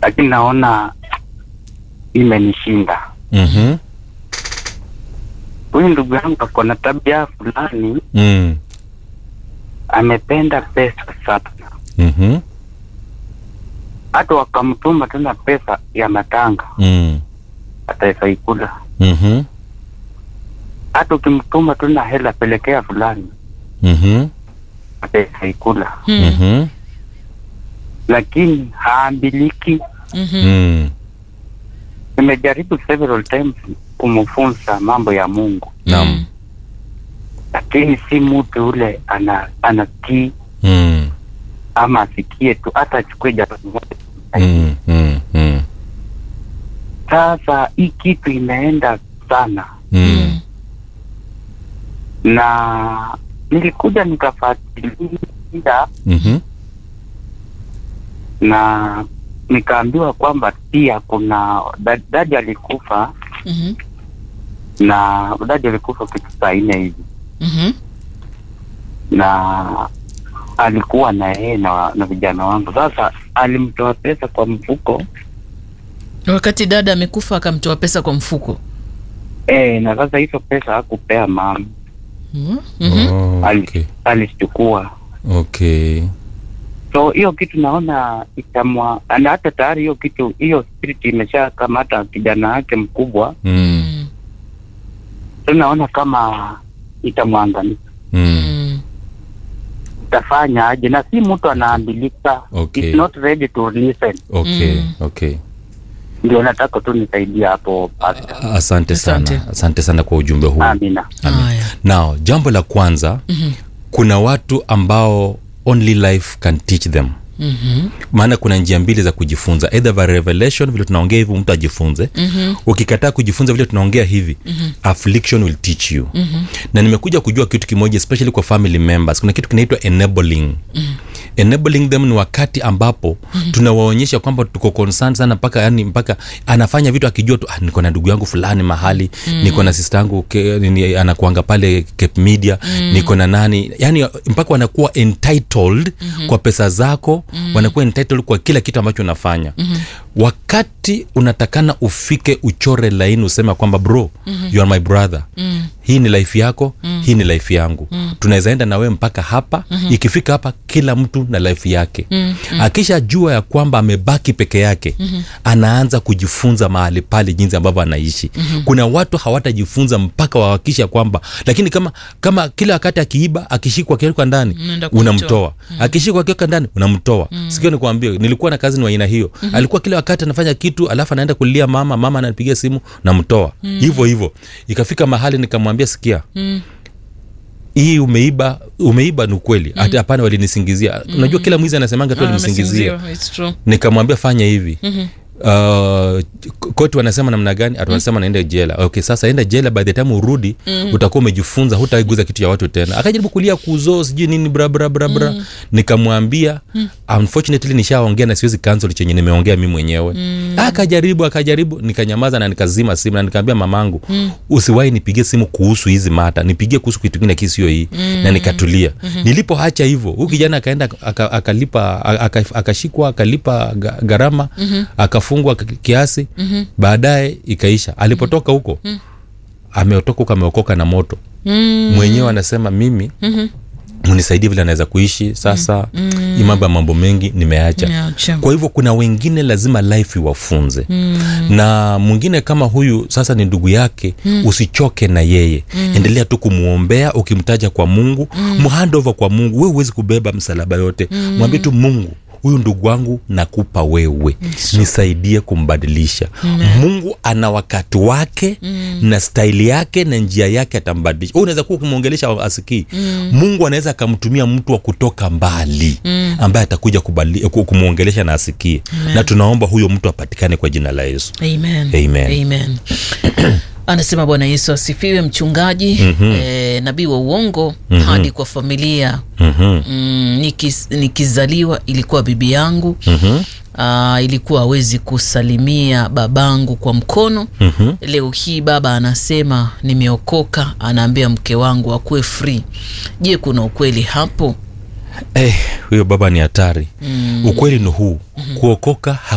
lakini naona imenishinda. Mhm. Huyu ndugu yangu ako na tabia fulani, Mm. amependa pesa sana, Mhm. hata wakamtuma tena pesa ya matanga Mm. ataweza ikula. Mhm. Hata ukimtuma tena hela pelekea fulani Mhm. ataweza ikula, Mm. Mhm. lakini haambiliki. Mhm. Mm. Nimejaribu several times kumfunza mambo ya Mungu, Naam. lakini si mtu ule ana anatii Mm. ama asikie tu, hata achukue jambo moja. Mm. Mm. Mm. Sasa hii kitu imeenda sana, Mm. na nilikuja nikafuatilia Mhm. na nikaambiwa kwamba pia kuna da- dadi alikufa Mhm. na dadi alikufa kitu saa nne hivi, Mhm. na alikuwa na yeye na, na vijana wangu. Sasa alimtoa pesa kwa mfuko wakati dada amekufa akamtoa pesa kwa mfuko e, na sasa hizo pesa hakupea mama, Mhm. Mhm. Oh, Ali- okay. alizichukua. Okay. So hiyo kitu naona itamwa, na hata tayari hiyo kitu hiyo spirit imesha kamata kijana wake mkubwa, Mm. Mm. so naona kama itamwangamiza. Mm. Mm. Itafanya aje? Na si mtu anaambilika, Okay. It's not ready to listen. Okay. Mm. Okay. Ndio nataka tu nisaidia hapo pastor. Asante sana. Asante. Asante sana kwa ujumbe huu. Amina. Haya. Now, jambo la kwanza, Mhm. kuna watu ambao only life can teach them. Mhm. Maana kuna njia mbili za kujifunza, either by revelation, vile tunaongea hivi mtu ajifunze. Mhm. Ukikataa kujifunza vile tunaongea hivi, affliction will teach you. Mhm. Na nimekuja kujua kitu kimoja, especially kwa family members, kuna kitu kinaitwa enabling. Enabling them ni wakati ambapo tunawaonyesha kwamba tuko concerned sana mpaka yani mpaka anafanya vitu akijua tu ah, niko na ndugu yangu fulani mahali niko na sister yangu ke- nini, anakuanga pale Cape Media niko na nani yani mpaka wanakuwa entitled kwa pesa zako wanakuwa entitled kwa kila kitu ambacho unafanya wakati unatakana ufike uchore laini useme kwamba bro you are my brother hii ni life yako hii ni life yangu tunaweza enda na wewe mpaka hapa ikifika hapa kila mtu na life yake akisha jua ya kwamba amebaki peke yake anaanza kujifunza mahali pale jinsi ambavyo anaishi kuna watu hawatajifunza mpaka wahakikisha kwamba lakini kama kama kila wakati akiiba akishikwa akiwekwa ndani Unaenda kumtoa. unamtoa akishikwa akiweka ndani unamtoa sikio nikuambia nilikuwa na kazi ni wa aina hiyo alikuwa kila wakati anafanya kitu alafu anaenda kulia mama mama anapigia simu namtoa hivyo hivyo ikafika mahali nikamwambia sikia Mm. hii umeiba umeiba ni ukweli hata hapana walinisingizia unajua kila mwizi anasemanga tu Ah, alinisingizia amesingiziwa. It's true. nikamwambia fanya hivi Mhm. Uh, koti wanasema namna gani atu wanasema naenda jela okay sasa enda jela by the time urudi utakuwa umejifunza hutaiguza kitu ya watu tena akajaribu kulia kuzoo sijui nini bra bra bra bra nikamwambia unfortunately nishaongea na siwezi cancel chenye nimeongea mi mwenyewe akajaribu akajaribu nikanyamaza na nikazima simu na nikaambia mamangu usiwahi nipigie simu kuhusu hizi mata nipigie kuhusu kitu kingine kisio hii na nikatulia nilipoacha hivyo huyu kijana akaenda aka- akalipa aka- akashikwa akalipa ga- gharama akafungwa k- kiasi baadaye ikaisha alipotoka huko ameotoka huko ameokoka na moto Mm. mwenyewe anasema mimi mnisaidie vile anaweza kuishi sasa hii mambo ya mambo mengi nimeacha Nimeacha. kwa hivyo kuna wengine lazima life iwafunze Mm. na mwingine kama huyu sasa ni ndugu yake usichoke na yeye endelea tu kumwombea ukimtaja kwa mungu mhandova kwa mungu we huwezi kubeba msalaba yote mwambie tu mungu huyu ndugu wangu nakupa wewe nisaidie kumbadilisha mungu ana wakati wake na staili yake na njia yake atambadilisha Wewe unaweza kuwa ukimwongelesha asikii mungu anaweza akamtumia mtu wa kutoka mbali ambaye atakuja kubadili- ku- kumwongelesha na asikie na tunaomba huyo mtu apatikane kwa jina la yesu Amen. Amen. Amen. anasema bwana yesu asifiwe mchungaji mm-hmm. e, nabii wa uongo mm-hmm. hadi kwa familia Mhm, mm, nikis, nikizaliwa ilikuwa bibi yangu mhm, Uh, ilikuwa hawezi kusalimia babangu kwa mkono mhm. leo hii baba anasema nimeokoka anaambia mke wangu akuwe free je kuna ukweli hapo Eh, huyo baba ni hatari ukweli ni huu kuokoka